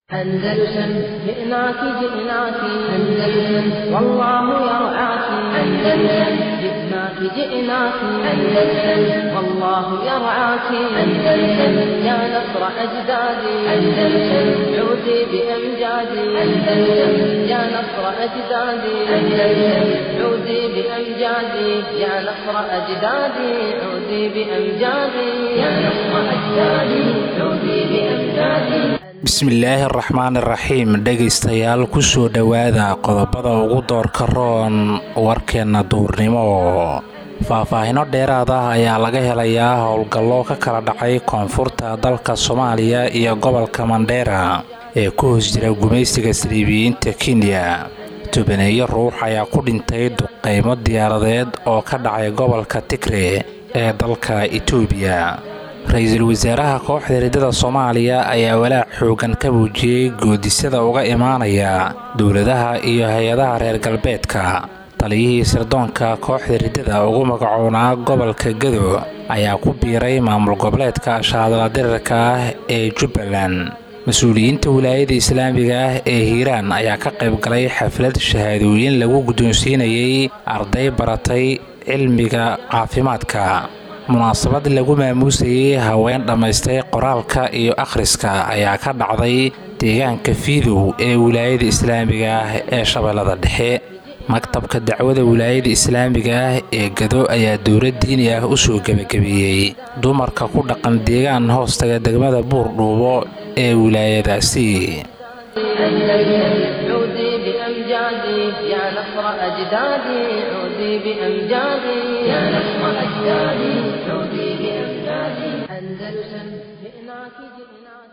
أندلسن جئناك جئناك أندلسن والله يرعاك أندلسن جئناك جئناك أندلسن والله يرعاك أندلسن يا نصر أجدادي أندلسن عودي بأمجادي أندلسن يا نصر أجدادي أندلسن عودي بأمجادي يا نصر أجدادي عودي بأمجادي يا نصر أجدادي عودي بأمجادي bismillaahi araxmaan iraxiim dhegaystayaal kusoo dhowaada qodobada ugu doorka roon warkeenna duurnimo faahfaahino dheeraad ah ayaa laga helayaa howlgallo ka kala dhacay koonfurta dalka soomaaliya iyo gobolka mandheera ee ku hoos jira gumaysiga saliibiyiinta kenya tobaneeyo ruux ayaa ku dhintay duqeymo diyaaradeed oo ka dhacay gobolka tigre ee dalka itoobiya ra-iisul wasaaraha kooxda riddada soomaaliya ayaa walaac xoogan ka muujiyey goodisada uga imaanaya dowladaha iyo hay-adaha reer galbeedka taliyihii sirdoonka kooxda riddada ugu magacoonaa gobolka gado ayaa ku biiray maamul goboleedka shaadala dirirka ah ee jubbaland mas-uuliyiinta wilaayada islaamiga ah ee hiiraan ayaa ka qayb galay xaflad shahaadooyin lagu guddoonsiinayay arday baratay cilmiga caafimaadka munaasabad lagu maamuusayay haween dhammaystay qoraalka iyo akhriska ayaa ka dhacday deegaanka fiidow ee wilaayada islaamiga ah ee shabeellada dhexe maktabka dacwada wilaayada islaamiga ah ee gado ayaa dowlad diini ah u soo gebagabeeyey dumarka ku dhaqan deegaan hoostaga degmada buurdhuubo ee wilaayadaasi عودي بأمجادي يا نصر أجدادي عودي بأمجادي يا نصر أجدادي عودي بأمجادي أندلسن جئناك جئناك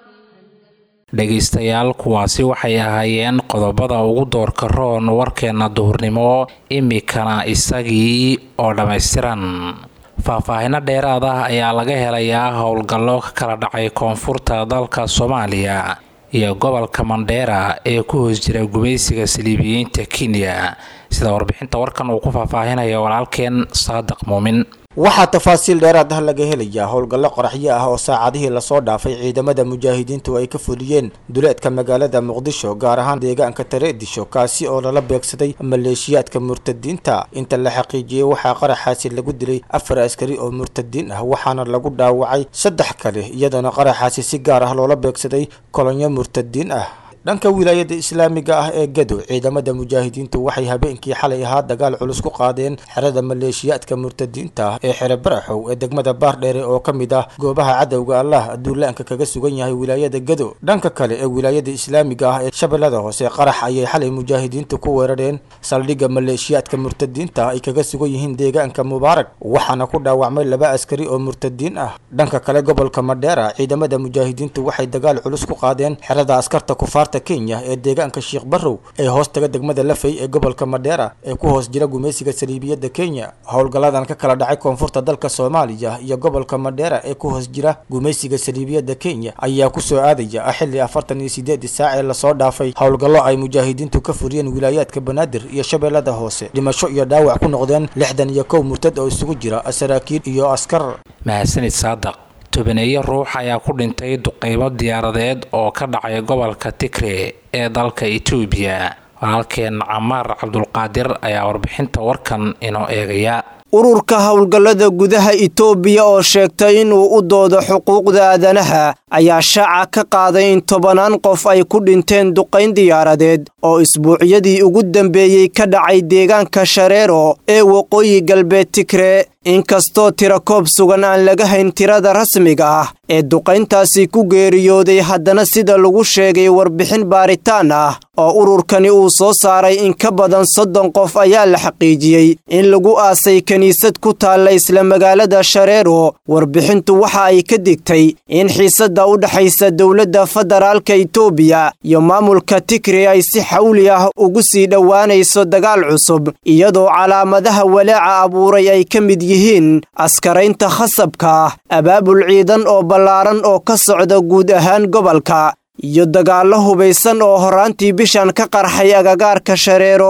dhegaystayaal kuwaasi waxay ahaayeen qodobada ugu doorka roon warkeenna duhurnimo imikana isagii oo dhammaystiran faahfaahino dheeraad ah ayaa laga helayaa howlgallo ka kala dhacay koonfurta dalka soomaaliya iyo gobolka mandheera ee ku hoos jira gumaysiga saliibiyiinta kenya sida warbixinta warkan uu ku faahfaahinaya walaalkeen saadiq muumin waxaa tafaasiil dheeraad ah laga helayaa howlgallo qoraxyo ah oo saacadihii lasoo dhaafay ciidamada mujaahidiintu ay ka fuliyeen duleedka magaalada muqdisho gaar ahaan deegaanka tareedisho kaasi oo lala beegsaday maleeshiyaadka murtadiinta inta la xaqiijiyey waxaa qaraxaasi lagu dilay afar askari oo murtadiin ah waxaana lagu dhaawacay saddex kale iyadoona qaraxaasi si gaar ah loola beegsaday kolonyo murtadiin ah dhanka wilaayada islaamiga ah ee gado ciidamada mujaahidiintu waxay habeenkii xalay ahaa dagaal culus ku qaadeen xerada maleeshiyaadka murtadiinta ah ee xere baraxow ee degmada baardheere oo ka mid ah goobaha cadowga allah duulaanka kaga sugan yahay wilaayada gado dhanka kale ee wilaayada islaamiga ah ee shabeellada hoose qarax ayay xalay mujaahidiintu ku weerareen saldhigga maleeshiyaadka murtadiinta ay kaga sugan yihiin deegaanka mubaarak waxaana ku dhaawacmay laba askari oo murtadiin ah dhanka kale gobolka madheera ciidamada mujaahidiintu waxay dagaal culus ku qaadeen xerada askarta kufaarta kenya ee deegaanka sheekh barrow ee hoos taga degmada lafay ee gobolka madheera ee ku hoos jira gumaysiga saliibiyadda kenya howlgalladan ka kala dhacay koonfurta dalka soomaaliya iyo gobolka madheera ee ku hoos jira gumaysiga saliibiyadda kenya ayaa kusoo aadaya xilli afartan iyo sideedii saac ee lasoo dhaafay howlgallo ay mujaahidiintu ka furiyeen wilaayaadka banaadir iyo shabeellada hoose dhimasho iyo dhaawac ku noqdeen lixdan iyo kow murtad oo isugu jira saraakiil iyo askar mahadsanid saadaq tobaneeyo ruux ayaa ku dhintay duqeymo diyaaradeed oo ka dhacay gobolka tigre ee dalka itoobiya walaalkeen camaar cabdulqaadir ayaa warbixinta warkan inoo eegaya ururka howlgallada gudaha itoobiya oo sheegtay inuu u doodo xuquuqda aadanaha ayaa shaaca ka qaaday in tobanaan qof ay ku dhinteen duqayn diyaaradeed oo isbuucyadii ugu dambeeyey ka dhacay deegaanka shareero ee waqooyi galbeed tigre inkastoo tira koob sugan aan laga hayn tirada rasmiga ah ee duqayntaasi ku geeriyooday haddana sida lagu sheegay warbixin baaritaan ah oo ururkani uu soo saaray in ka badan soddon qof ayaa la xaqiijiyey in lagu aasay kiniisad ku taalla isla magaalada shareero warbixintu waxa ay ka digtay in xiisadda u dhexaysa dowladda federaalka itoobiya iyo maamulka tigre ay si xawli ah ugu sii dhowaanayso dagaal cusub iyadoo calaamadaha walaaca abuuray ay ka mid yihiin askaraynta khasabka ah abaabul ciidan oo ballaaran oo ka socda guud ahaan gobolka iyo dagaallo hubaysan oo horraantii bishan ka qarxay agagaarka shareero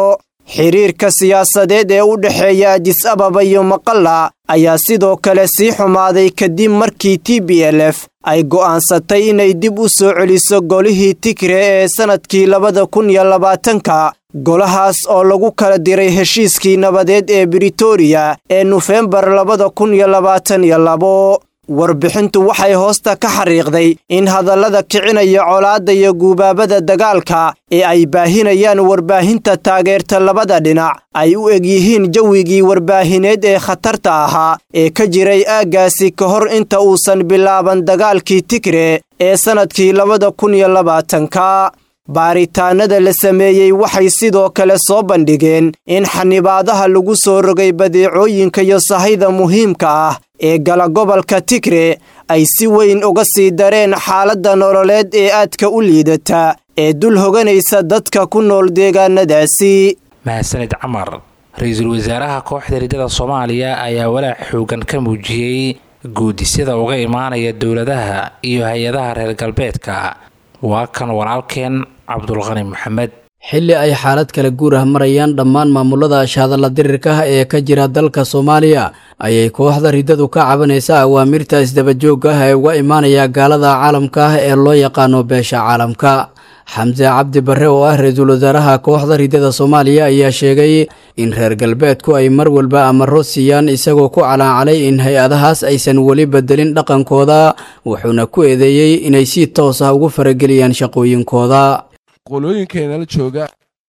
xiriirka siyaasadeed ee u dhexeeya adis ababa iyo maqalla ayaa sidoo kale sii xumaaday kadib markii t b l f ay go'aansatay inay dib u soo celiso golihii tigre ee sannadkii labada kun iyo labaatanka golahaas oo lagu kala diray heshiiskii nabadeed ee britoria ee nofembar labada kun iyo labaatan iyo labo warbixintu waxay hoosta ka xariiqday in hadallada kicinaya colaadda iyo guubaabada dagaalka ee ay baahinayaan warbaahinta taageerta labada dhinac ay u eg yihiin jawigii warbaahineed ee khatarta ahaa ee ka jiray aaggaasi ka hor inta uusan bilaaban dagaalkii tigre ee sannadkii labada kun iyo labaatanka baaritaanada la sameeyey waxay sidoo kale soo bandhigeen in xanibaadaha lagu soo rogay badeecooyinka iyo sahayda muhiimka ah ee gala gobolka tigre ay si weyn uga sii dareen xaaladda nololeed ee aadka u liidata ee dul hoganaysa dadka ku nool deegaanadaasi mahadsanid camar ra-iisul wasaaraha kooxda riddada soomaaliya ayaa walaac xoogan ka muujiyey guudisyada uga imaanaya dowladaha iyo hay-adaha reer galbeedka waa kan walaalkeen cabdulqani maxamed xilli ay xaalad kala guur ah marayaan dhammaan maamulada ashahadalla dirirka ah ee ka jira dalka soomaaliya ayay kooxda riddadu ka cabanaysaa awaamirta isdabajoogga ah ee uga imaanaya gaalada caalamka ah ee loo yaqaano beesha caalamka xamse cabdi barre oo ah ra-iisul wasaaraha kooxda riddada soomaaliya ayaa sheegay in reer galbeedku ay mar walba amaro siiyaan isagoo ku calaacalay in hay-adahaas aysan weli bedelin dhaqankooda wuxuuna ku eedeeyey inay si toos ah ugu farageliyaan shaqooyinkooda qolooyinkeenala jooga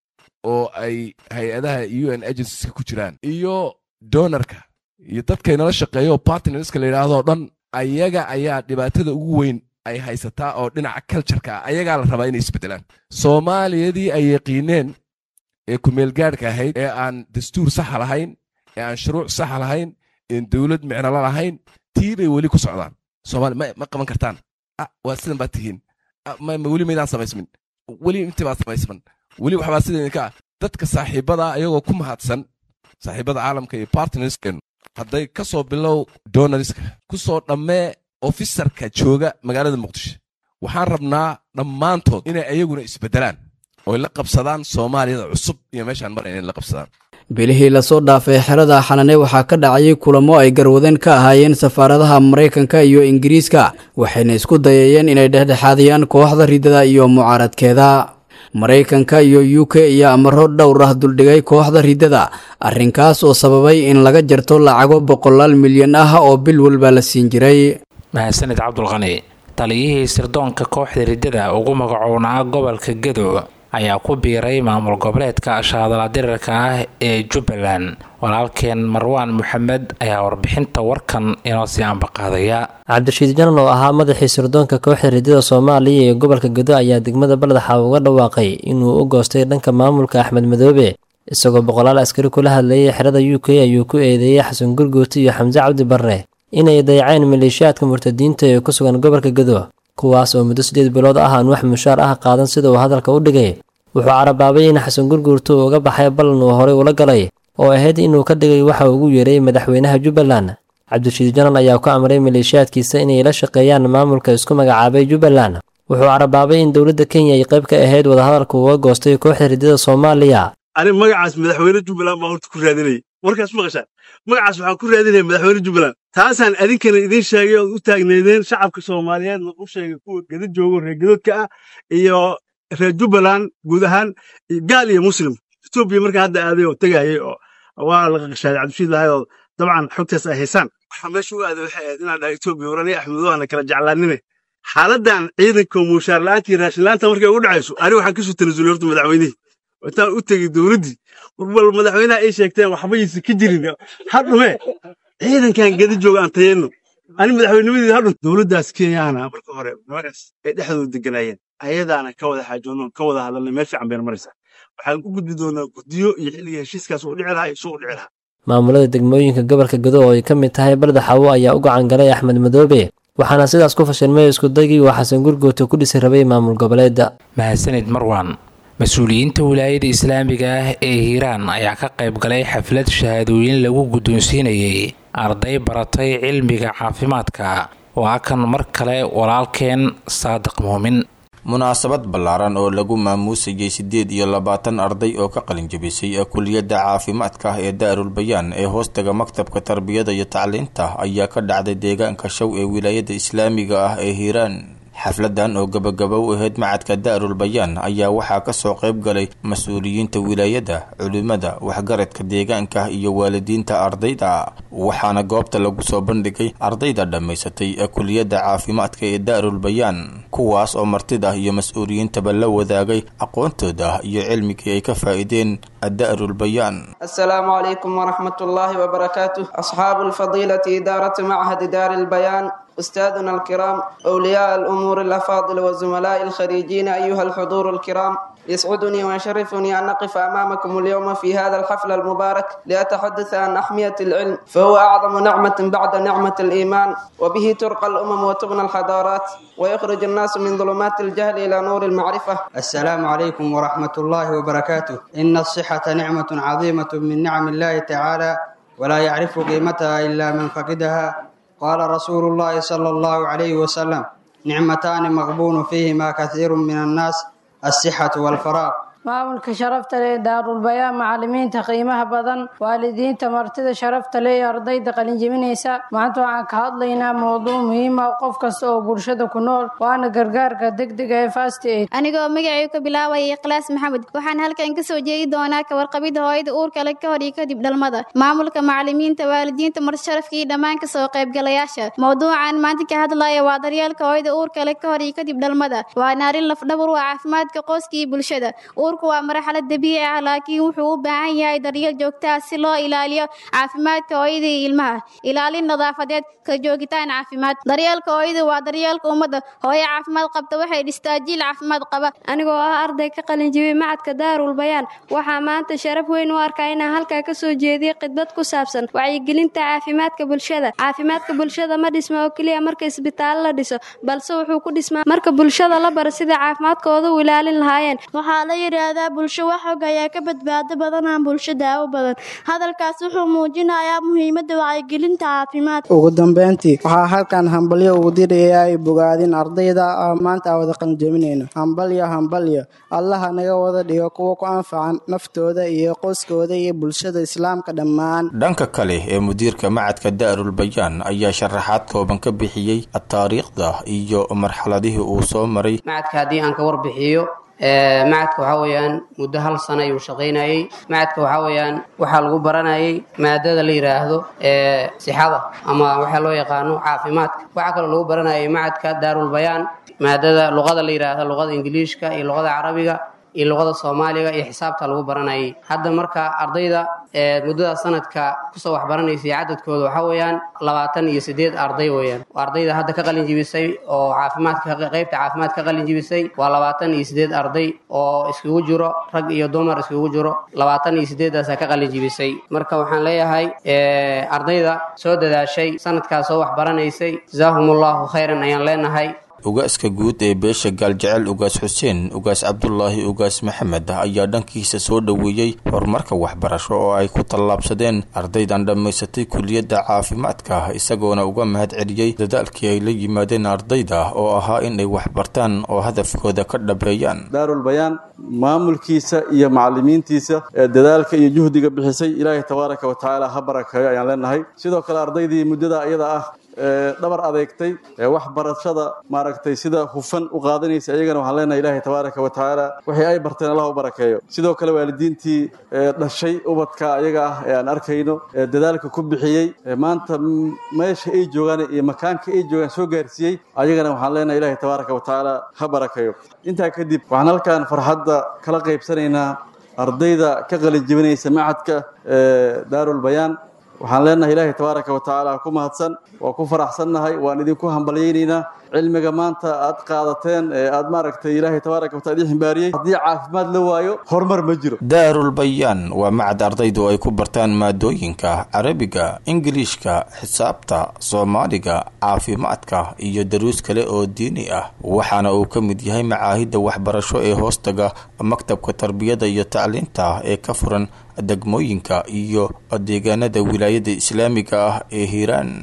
oo ay hay-adaha u n agencies ku jiraan iyo donarka iyo dadkaynala shaqeeyo bartnerska la yidhaahdo dhan ayaga ayaa dhibaatada ugu weyn ay haysataa oo dhinaca cultureka ah ayagaa la rabaa inay isbedelaan soomaaliyadii ay yaqiineen ee kumeelgaadhka ahayd ee aan dastuur saxa lahayn ee aan shuruuc saxa lahayn een dowlad micnolo lahayn tii bay weli ku socdaan soomaali ma qaban kartaan waa sidan baad tihiin weli maydaan samaysmin weli intii baad samaysman weli waxbaa sida idinka ah dadka saaxiibada ayagoo ku mahadsan saaxiibada caalamka iyo bartnersken hadday ka soo bilow donariska ku soo dhammee ofisarka jooga magaalada muqdisho waxaan rabnaa dhammaantood inay ayaguna isbeddelaan oy la qabsadaan soomaaliyada cusub iyo meeshaan mar inay la qabsadaan bilihii lasoo dhaafay xerada xanane waxaa ka dhacayay kulamo ay garwadeen ka ahaayeen safaaradaha maraykanka iyo ingiriiska waxayna isku dayayeen inay dhexdhexaadiyaan kooxda riddada iyo mucaaradkeeda maraykanka iyo u k iyo amaro dhowr ah duldhigay kooxda riddada arrinkaas oo sababay in laga jarto lacago boqolaal milyan ah oo bil walba la siin jiray mahadsanid cabdulqani taliyihii sirdoonka kooxda riddada ugu magacownaa gobolka gedo ayaa ku biiray maamul goboleedka ashahadala dirirka ah ee jubbaland walaalkeen marwaan maxamed ayaa warbixinta warkan inoo sii ambaqaadaya cabdirashiid janan oo ahaa madaxii sirdoonka kooxda riddada soomaaliya ee gobolka gedo ayaa degmada baldaxa uga dhawaaqay inuu u goostay dhanka maamulka axmed madoobe isagoo boqolaal askari kula hadlayay xerada u k ayuu ku eedeeyey xasan gurguuti iyo xamse cabdi barre inay dayaceen maleeshiyaadka murtadiinta ee ku sugan gobolka gedo kuwaas oo muddo siddeed bilood ah aan wax mushaar ah qaadan sida uu hadalka u dhigay wuxuu carabaabay in xasan gurguurtu uu uga baxay ballan uu horey ula galay oo ahayd inuu ka dhigay waxa ugu yeeray madaxweynaha jubbaland cabdirashiid janan ayaa ku amray maleeshiyaadkiisa inay la shaqeeyaan maamulka isku magacaabay jubbaland wuxuu carabaabay in dowladda kenya ay qayb ka ahayd wadahadalka uga goostay kooxda riddada soomaaliya ani magacaas madaxweyne jubbaland baan horta ku raadinayay warkaas maqashaan magacaas waxaan ku raadinaya madaxweyne jubbaland taasaan idinkana idiin sheegay ood u taagneydeen shacabka soomaaliyeedna u sheegay kuwa geda joogo reer gedoodka ah iyo reer jubbaland guud ahaan gaal iyo muslim etoobiya markaa hadda aaday oo tegayay oo waa la qaqashaaday cabdishiid lahay oo dabcan xogtaas ay haysaan waxaa meesha u aaday waxay ahayd inaan dhaha etoobiya warani axmedoana kala jeclaanine xaaladan ciidanka mushaar la'aanta iyo raashin la'aanta markay ugu dhacayso ani waxaan kasoo tanasulay horta madaxweynihii intaan u tegey dowladdii warbal madaxweynaha ay sheegteen waxbaysa ka jirin hadhume ciidankan gedi jooga aan tayeenno ani madaxweynimadii hadhu dowladdaas kenyaana marka hore nimankaas ay dhexdooda deganaayeen ayadaana ka wada xaajoono ka wada hadalnay meel fiican bayna maraysaa waxaan u gudbi doonaa guddiyo iyo xilliga heshiiskaas uu dhici lahaa isuu u dhici lahaa maamulada degmooyinka gobolka gedo oo ay ka mid tahay baldaxawo ayaa u gacan galay axmed madoobe waxaana sidaas ku fashilmay iskudagii uu xasan gurguuta ku dhisi rabay maamul goboleedda mahadsanid marwan mas-uuliyiinta wilaayada islaamiga ah ee hiiraan ayaa ka qayb galay xaflad shahaadooyin lagu guddoonsiinayay arday baratay cilmiga caafimaadka waa kan mar kale walaalkeen saadiq muumin munaasabad ballaaran oo lagu maamuusayay siddeed iyo labaatan arday oo ka qalin jabisay kuliyadda caafimaadka ee daarul bayaan ee hoostaga maktabka tarbiyada iyo tacliinta ayaa ka dhacday deegaanka show ee wilaayada islaamiga ah ee hiiraan xafladan oo gabagaba u ahayd macadka daarul bayaan ayaa waxaa kasoo qayb galay mas-uuliyiinta wilaayada culimada waxgaradka deegaanka iyo waalidiinta ardayda waxaana goobta lagu soo bandhigay ardayda dhammaysatay kuliyadda caafimaadka ee daarul bayaan kuwaas oo martida iyo mas-uuliyiintaba la wadaagay aqoontooda iyo cilmigii ay ka faa-ideen daarul bayaan السلام عليكم ورحمة الله وبركاته أصحاب الفضيلة إدارة معهد دار البيان أستاذنا الكرام أولياء الأمور الأفاضل والزملاء الخريجين أيها الحضور الكرام يسعدني ويشرفني أن أقف أمامكم اليوم في هذا الحفل المبارك لأتحدث عن أحمية العلم فهو أعظم نعمة بعد نعمة الإيمان وبه ترقى الأمم وتبنى الحضارات ويخرج الناس من ظلمات الجهل إلى نور المعرفة السلام عليكم ورحمة الله وبركاته إن الصحة نعمة عظيمة من نعم الله تعالى ولا يعرف قيمتها إلا من فقدها قال رسول الله صلى الله عليه وسلم نعمتان مغبون فيهما كثير من الناس الصحة والفراغ maamulka sharafta leh daarulbayaan macalimiinta qiimaha badan waalidiinta martida sharafta leh iyo ardayda qalinjebinaysa maanta waxaan ka hadlaynaa mowduuc muhiima qof kasta oo bulshada ku nool waana gargaarka degdega ee fast aid anigoo magacay ka bilaabaya ikhlaas maxamed waxaan halkan ka soo jeedi doonaa kawarqabida hooyada uurka leh ka hor iyo kadib dhalmada maamulka macalimiinta waalidiinta marsharafka iyo dhammaan kasoo qaybgalayaasha mowduucan maanta ka hadlaya waa daryeelka hooyada uurka leh ka hor iyo kadib dhalmada waana arrin lafdhabar u ah caafimaadka qoyska iyo bulshada waa marxalad dabiici ah laakiin wuxuu u baahan yahay daryeel joogto ah si loo ilaaliyo caafimaadka hooyada iyo ilmaha ilaalin nadaafadeed ka joogitaan caafimaad daryeelka hooyada waa daryeelka ummadda hooyo caafimaad qabta waxay dhistaa jiil caafimaad qaba anigoo ah arday ka qalinjibiyey macadka daarul bayaan waxaa maanta sharaf weyn u arkaa inaan halkaa ka soo jeediyey khidbad ku saabsan wacyigelinta caafimaadka bulshada caafimaadka bulshada ma dhisma oo keliya marka isbitaallo la dhiso balse wuxuu ku dhismaa marka bulshada la baro sida caafimaadkooda u ilaalin lahaayeen yidhaahdaa bulsho wax og ayaa ka badbaado badan aan bulsho daawo badan hadalkaas wuxuu muujinayaa muhiimadda wacyigelinta caafimaadka ugu dambeyntii waxaa halkan hambalyo ugu diraya ay bogaadin ardayda maanta aan wada qalinjebinayno hambalyo hambalyo allaha naga wada dhigo kuwa ku anfacan naftooda iyo qoyskooda iyo bulshada islaamka dhammaan dhanka kale ee mudiirka macadka daarul bayaan ayaa sharaxaad kooban ka bixiyey taariikhda iyo marxaladihii uu soo maray macadka haddii aan ka warbixiyo macadka waxaa weeyaan muddo hal sana ayuu shaqaynayey macadka waxaa weeyaan waxaa lagu baranayay maadada la yidhaahdo sixada ama waxaa loo yaqaano caafimaadka waxaa kaloo lagu baranayay macadka daarul bayaan maadada luqada la yidhaahdo luqada ingiliishka iyo luqada carabiga iyo luqada soomaaliga iyo xisaabta lagu baranayay hadda marka ardayda muddada sanadka kusoo waxbaranaysay cadadkooda waxaa weeyaan labaatan iyo sideed arday weeyaan ardayda hadda ka qalin jibisay oo caafimaadka qaybta caafimaad ka qalin jibisay waa labaatan iyo sideed arday oo iskugu jiro rag iyo dumar iskugu jiro labaatan iyo sideedaasa ka qalin jibisay marka waxaan leeyahay ardayda soo dadaashay sanadkaas soo waxbaranaysay jazaahum allahu khayran ayaan leenahay ugaaska guud ee beesha gaaljecel ugaas xuseen ugaas cabdulaahi ugaas maxamed ayaa dhankiisa soo dhoweeyey horumarka waxbarasho oo ay ku tallaabsadeen ardaydan dhammaysatay kuliyadda caafimaadka isagoona uga mahad celiyey dadaalkii ay la yimaadeen ardayda oo ahaa inay waxbartaan oo hadafkooda ka dhabeeyaan daarul bayaan maamulkiisa iyo macalimiintiisa ee dadaalka iyo juhdiga bixisay ilaahay tabaaraka wa tacaala ha barakeeyo ayaan leenahay sidoo kale ardaydii muddada iyada ah dhabar adeegtay waxbarashada maaragtay sida hufan u qaadanaysa ayagana waxaan leenahay ilaahay tabaaraka wa tacaala waxay ay barteen allah u barakeeyo sidoo kale waalidiintii dhashay ubadka ayaga ah ee aan arkayno dadaalka ku bixiyey maanta meesha ay joogaan iyo makaanka ay joogaan soo gaarsiiyey ayagana waxaan leenahay ilaahay tabaaraka wa tacaala ha barakeeyo intaa kadib waxaan halkan farxadda kala qaybsanaynaa ardayda ka qalin jebinaysa macadka daarul bayaan waxaan leenahay ilaahay tabaaraka wa tacaala ku mahadsan waa ku faraxsannahay waan idinku hambalyaynaynaa cilmiga maanta aad qaadateen ee aad maaragtay ilaahay tabaaraka wa taala idin ximbaariyey haddii caafimaad la waayo horumar ma jiro daarul bayaan waa macad ardaydu ay ku bartaan maadooyinka carabiga ingiliishka xisaabta soomaaliga caafimaadka iyo daruus kale oo diini ah waxaana uu ka mid yahay macaahidda waxbarasho ee hoostaga maktabka tarbiyada iyo tacliinta ee ka furan degmooyinka iyo deegaanada wilaayada islaamiga ah ee hiiraan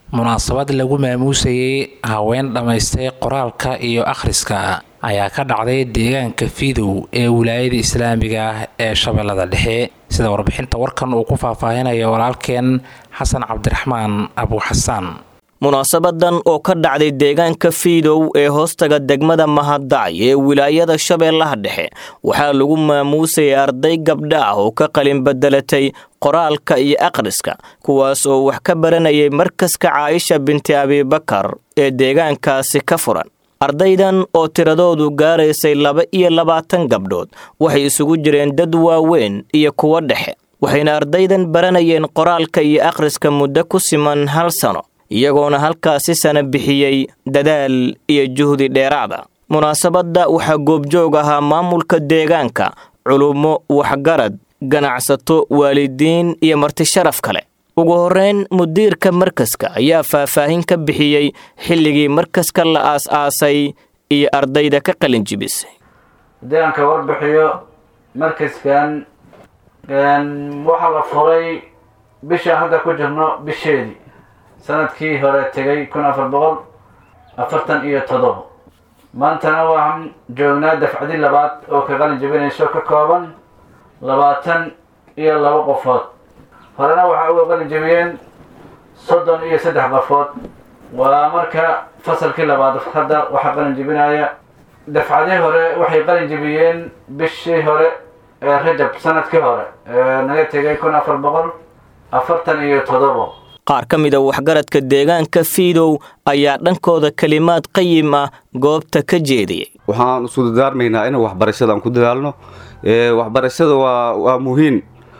munaasabad lagu maamuusayay haween dhammaystay qoraalka iyo akhriska ayaa ka dhacday deegaanka fiidow ee wilaayada islaamiga ah ee shabeellada dhexe sida warbixinta warkan uu ku faahfaahinayo walaalkeen xasan cabdiraxmaan abuuxasaan munaasabadan oo ka dhacday deegaanka fiidow ee hoostaga degmada mahaddac ee wilaayada shabeellaha dhexe waxaa lagu maamuusayay arday gabdha ah oo ka qalin bedelatay qoraalka iyo akhriska kuwaas oo wax ka baranayay markaska caaisha binti abibakar ee deegaankaasi ka furan ardaydan oo tiradoodu gaaraysay laba iyo labaatan gabdhood waxay isugu jireen dad waaweyn iyo kuwo dhexe waxayna ardaydan baranayeen qoraalka iyo akhriska muddo ku siman hal sano iyagoona halkaasi sana bixiyey dadaal iyo juhdi dheeraada munaasabadda waxaa goobjoog ahaa maamulka deegaanka culummo waxgarad ganacsato waalidiin iyo marti sharaf kale ugu horreyn mudiirka markaska ayaa faahfaahin ka bixiyey xilligii markaska la aas-aasay iyo ardayda ka qalin jibisay haddii aan ka warbixiyo markaskan waxaa la furay bishaan hadda ku jirno bisheedii sanadkii hore tegay kun afar boqol afartan iyo toddobo maantana waxaan joognaa dafcadi labaad oo ka qalin jibinayso ka kooban labaatan iyo laba qofood horena waxaa uga qalin jibiyeen soddon iyo saddex qofood waa marka fasalkii labaad hadda waxaa qalin jibinaya dafcadii hore waxay qalin jibiyeen bishii hore ee rajab sanadkii hore ee naga tegay kun afar boqol afartan iyo toddobo qaar ka mida waxgaradka deegaanka fiidow ayaa dhankooda kelimaad qayim ah goobta ka jeediyey waxaan isu dadaarmaynaa inaan waxbarashada aan ku dadaalno waxbarashada waa waa muhiim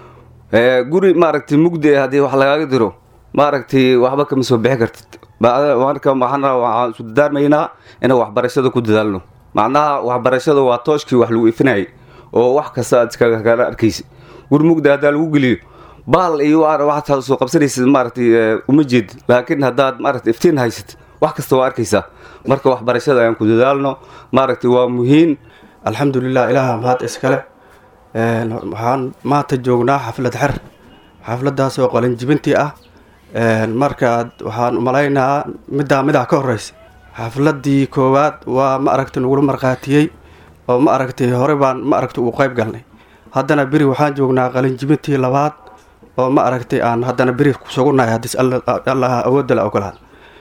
guri maaragtay mugdi haddii wax lagaaga diro maaragtay waxba kama soo bixi kartid marka waxaan isu dadaarmaynaa inaan waxbarashada ku dadaalno macnaha waxbarashada waa tooshkii wax lagu ifinayay oo wax kasta aad iskagala arkaysa guri mugdi haddaa lagu geliyo baal iyo waxaad soo qabsanaysid maaragtay uma jeed laakiin haddaad maaragtay iftiin haysat wax kasta waa arkaysaa marka waxbarashada ayaan ku dadaalno maaragtay waa muhiim alxamdulilah ilaaha mahad iskale waxaan maanta joognaa xaflad xer xafladaas oo qalinjibintii ah marka waxaan umalaynaa middaa midaa ka horeysa xafladii koowaad waa ma aragtay nagula markhaatiyey oo ma aragtay hore baan ma aragtay uu qayb galnay haddana beri waxaan joognaa qalinjibintii labaad oo ma aragtay aan haddana beri kusugunahay haddiis allah awoodda la ogolaad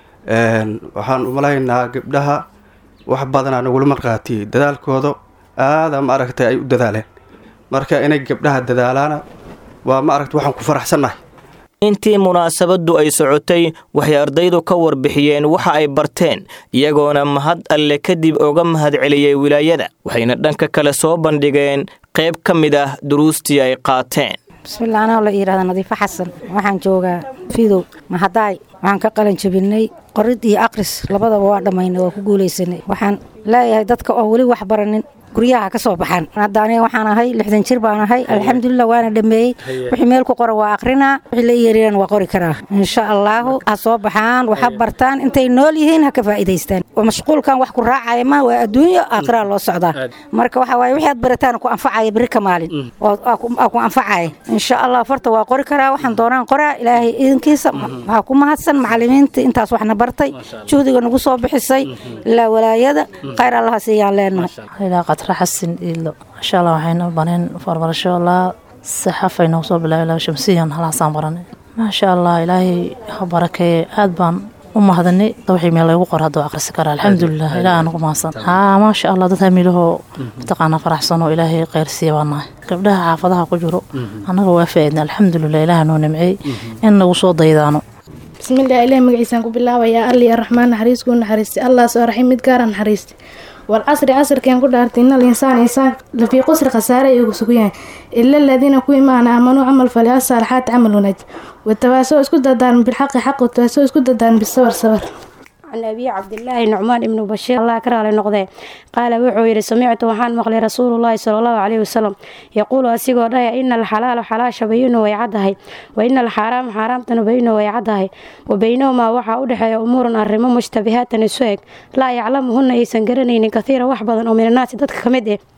waxaan umalaynaa gabdhaha wax badanaa nagula markhaatiyey dadaalkooda aada ma aragtay ay u dadaaleen marka inay gabdhaha dadaalaana waa ma aragtay waxaan ku faraxsannahay intii munaasabaddu ay socotay waxay ardaydu ka warbixiyeen waxa ay barteen iyagoona mahad alle kadib oga mahadceliyey wilaayada waxayna dhanka kale soo bandhigeen qayb ka mid ah duruustii ay qaateen bismillah anaa la yidhahda nadiifo xasan waxaan joogaa fidow mahadaay waxaan ka qalin jabinay qorid iyo aqris labadaba waa dhammaynay waa ku guulaysanay waxaan leeyahay dadka oo weli wax baranin guryaha ka soo baxaan hadda aniga waxaan ahay lixdan jir baan ahay alxamdulilah waana dhameeyey wixii meel ku qora waa akrinaa wixii la yeeriyaan waa qori karaa insha allaahu ha soo baxaan waxa bartaan intay nool yihiin ha ka faa'iidaystaan mashquulkan wax ku raacaya ma waa adduunyo aakhiraa loo socdaa marka waxa waaye wixii aad barataan ku anfacaya beri ka maalin oo ku anfacaya insha allah farta waa qori karaa waxaan doonaan qoraa ilaahay idinkiisa waxaa ku mahadsan macalimiinta intaas waxna bartay juhdiga nagu soo bixisay ilaa walaayada khayr allaha siiyaan leenahay xasin iilo insha allah waxayna baneen farbarasho laa saxafay noogu soo bilaabay laa shamsiyan halaasaan baranay maasha allah ilaahay ha barakeeye aad baan u mahadinay wixii meel lagu qor hadduu akrisi karaa alxamdulilah ilaah aan ugu mahadsan haa maasha allah dad hamiilahoo mataqaanaa faraxsanoo ilaahay kheyr siiya baa nahay gabdhaha xaafadaha ku jiro annaga waa faaidna alxamdulilah ilaah noo nimceey in nagu soo daydaano bismillaah ilaah magaciisaan ku bilaabayaa alli araxmaan naxariis kuu naxariistay allah soo raxim mid gaara naxariistay walcasri casrkeen ku dhaartay inal insaan insaan lafii qusri khasaare ay ugu sugan yahay ila aladiina ku imaana aamanuu camal fale asaalixaat camal wanaaj watawaasoo isku dadaaran bilxaqi xaq watawaasoo isku dadaaran bisabar sabar can abi cabdilaahi nucmaan ibnu bashiir allah ka raali noqdee qaala wuxuu yidhi samictu waxaan maqlay rasuulullaahi sala allahu caleyhi wasalam yaquulu asigoo dhahaya ina alxalaala xalaasha bayinu way caddahay wa ina alxaaraama xaaraamtana bayinu way caddahay wa baynahumaa waxaa u dhexeeya umuurun arrimo mushtabihaatan isu eg laa yaclamuhunna aysan garanaynin kathiira wax badan oo minannaasi dadka ka mid eh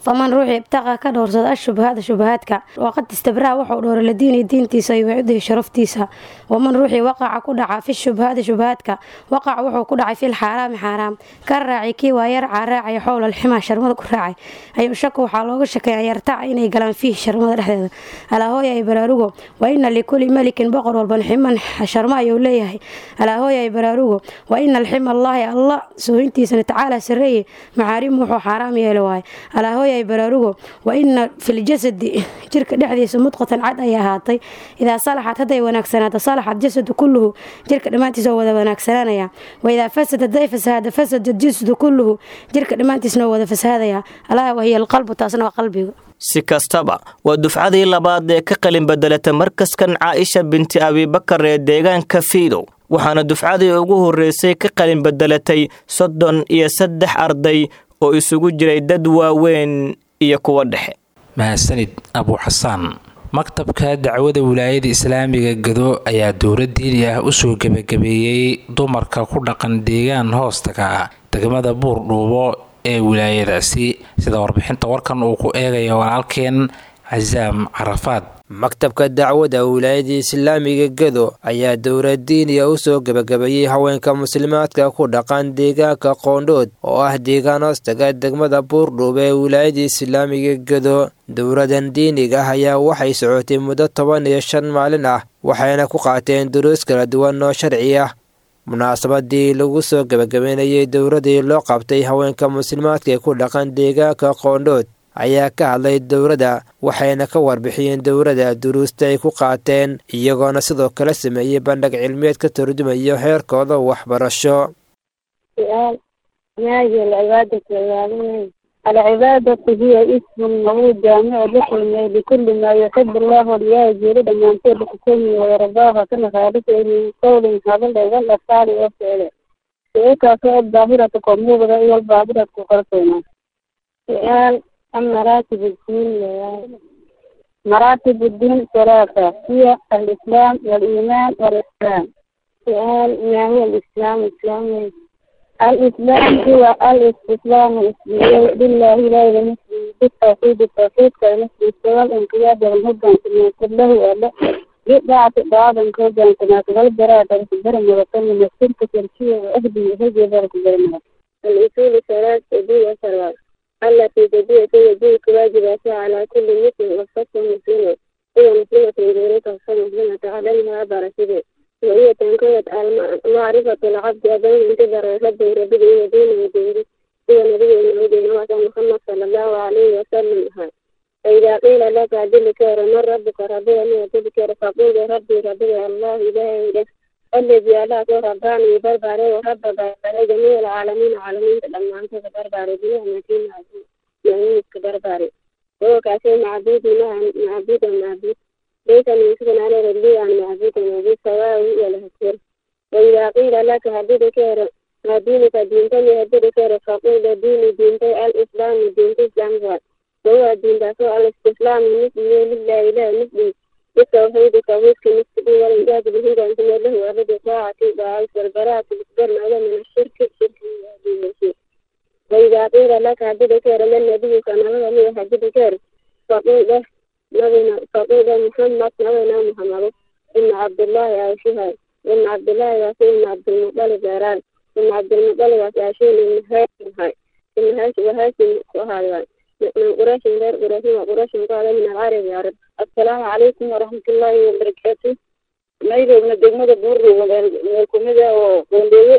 faman ruuxii ibtaqa ka dhowrsada ashubahaada shubahaadka waqad istabraa wuxuu dhowray ladiini diintiisa iyo wacidihi sharaftiisa waman ruuxii waqaca ku dhaca fi shubahaadi shubahaadka waqaca wuxuu ku dhacay fil xaaraami xaaraam ka raacay kii waa yarcaa raacaya xowla alximaa sharmada ku raacay ayuu shaka waxaa looga shakeeya yartaca inay galaan fiihi sharmada dhexdeeda alaahooya ay baraarugo wa ina likuli melikin boqor walban ximan sharmo ayuu leeyahay alaahooya ay baraarugo wa ina alxima allaahi allah sooyintiisana tacaala sareeye maxaarimu wuxuu xaaraam yeeli waaye alaahooya ay baraarugo wa ina filjasadi jirka dhexdiisa mudqatan cad ay ahaatay idaa salaxad hadday wanaagsanaato salaxad jasadu kulluhu jirka dhammaantiisa oo wada wanaagsanaanaya wa idaa fasad hadday fasahaada fasada jasadu kulluhu jirka dhammaantiisna oo wada fasahaadaya alaa wahiya alqalbu taasna waa qalbiga si kastaba waa dufcadii labaad ee ka qalin bedelata markaskan caaisha binti abibakar ee deegaanka fiidow waxaana dufcadii ugu horreysay ka qalin bedelatay soddon iyo saddex arday oo isugu jiray dad waaweyn iyo kuwa dhexe mahadsanid abu xasaan maktabka dacwada wilaayada islaamiga gado ayaa dowlad diini ah usoo gebagabeeyey dumarka ku dhaqan deegaan hoostaga degmada buurdhuubo ee wilaayadaasi sida warbixinta warkan uu ku eegaya walaalkeen casaam carafaad maktabka dacwada wilaayada islaamiga gado ayaa dowlad diiniya u soo gebagabeeyey haweenka muslimaadka ku dhaqan deegaanka qoondhood oo ah deegaan hoostaga degmada buurdhuub ee wilaayada islaamiga gado dowladan diiniga ah ayaa waxay socotay muddo toban iyo shan maalin ah waxayna ku qaateen duruus kala duwan oo sharci ah munaasabadii lagu soo gebagabeynayay dowladii loo qabtay haweenka muslimaadka ee ku dhaqan deegaanka qoondhood ayaa ka hadlay dowladda waxayna ka warbixiyeen dowladda duruusta ay ku qaateen iyagoona sidoo kale sameeyey bandhig cilmiyeed ka turjumayo heerkooda waxbarasho alcibaadatu hiya ismun lagu jaamicu bikulmay bikulli maa yuxibu allahu liyaa jeeri dhammaanteed kukulmi wayardaaha kana khaalisa min qowlin hadal wal afaali oo ficile ficilkaasoo daahiratu ko muuqda iyo albaadirad ku qarsoona su'aal am maraatib الدين مراتب الدين ثلاثة هي الإسلام والإيمان والإحسان سؤال ما هو الإسلام الإسلام الإسلام هو الاستسلام لله لا لمثله بالتوحيد التوحيد كمثل سوى الانقياد والهدى كما كله ولا بضاعة بعض كوجا كما تقول براءة الجرم وكلمة الشرك تركية وأهدي هدي ذلك الجرم الأصول ثلاث أبي وثلاث التي تجيء يجيء واجباتها على كل مسلم وخاصة مسلمة هي مسلمة غيرك مسلمة علمها بركته وهي تنقية معرفة العبد بين انتظر ربه ربه ودينه ودينه هو نبي ودينه وكان محمد صلى الله عليه وسلم فإذا قيل لك أدلك من ربك ربي أن أدلك فقول ربي ربي الله إلهي الذي ألاك رباني بربري ورب بربري جميع العالمين عالمين لما أنت بربري بنا متين عزيز يعني بربري هو كاسي معبود معبود معبود ليس من سكن على ربي عن معبود معبود سواء ولا هكير وإذا قيل لك هديد كير دينك دينتني هديد كير فقول ديني دينتي الإسلام دينتي الإسلام هو وهو الدين دافع الاستسلام مثلي لله إله مثلي بالتوحيد توحيد كمثل والإنجاز بالهدى أنت له أبد طاعة بعيش والبراءة بالقرن على من الشرك الشرك الشرك وإذا قيل لك هديد كير من النبي كان هو هديد كير فقول له نبينا فقول محمد نبينا محمد إن عبد الله يعيشها إن عبد الله يعيش إن عبد المطلب يران إن عبد المطلب يعيشون إن هاشم هاي إن هاشم وهاشم وهاي من قريش غير قريش وقريش قال من العرب يا رب السلام عليكم ورحمة الله وبركاته مايلو من الدمود بوري والكوميديا وقندوي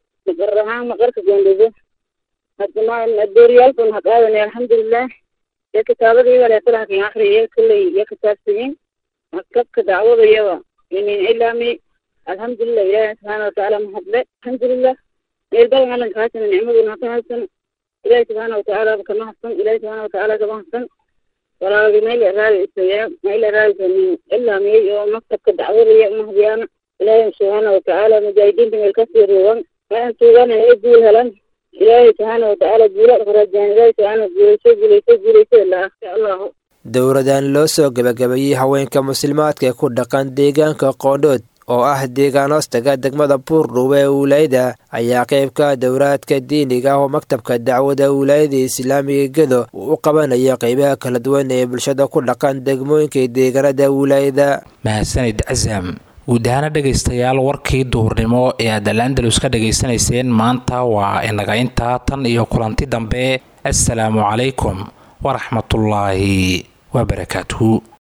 بقرها مقرك قندوي الدماء الدوريال كن هقاونا الحمد لله يا كتابة دي ولا طلع في آخر يا كل يا كتاب سنين مكتب دعوة يوا يعني إلا مي الحمد لله يا سبحانه وتعالى محبة الحمد لله يلبل على كاسن النعمة ونعطيها ilaahi subxaana watacaala kama hadsan ilaahi subxaana watacaala kama hadsan walaagi meel raadisaya meel raadisanin ilaa miyay oo maktabka dacwadaya umahdiyaana ilaahi subxaana watacaala mujaahidiinta meel kasii ruugan waxaan suugana inay guul helan ilaahi subxaana watacaala guula farajaan ilaahi subxaana guulayso guulayso guulayso ilaa insha allahu dowladan loo soo gebagabeeyey haweenka muslimaadka ee ku dhaqan deegaanka qoondhood oo ah deegaan hoostaga degmada buurdhuube ee wilaayada ayaa qaybka dowraadka diiniga ah oo maktabka dacwada wilaayada islaamiga gedo uu u qabanaya qeybaha kala duwan ee bulshada ku dhaqan degmooyinka deegaanada wilaayada mahadsanid casam guud ahaana dhegaystayaal warkii duhurnimo ee aad alandalus ka dhegaysanayseen maanta waa inaga intaa tan iyo kulanti dambe assalaamu calaykum waraxmatullaahi wabarakaatuhu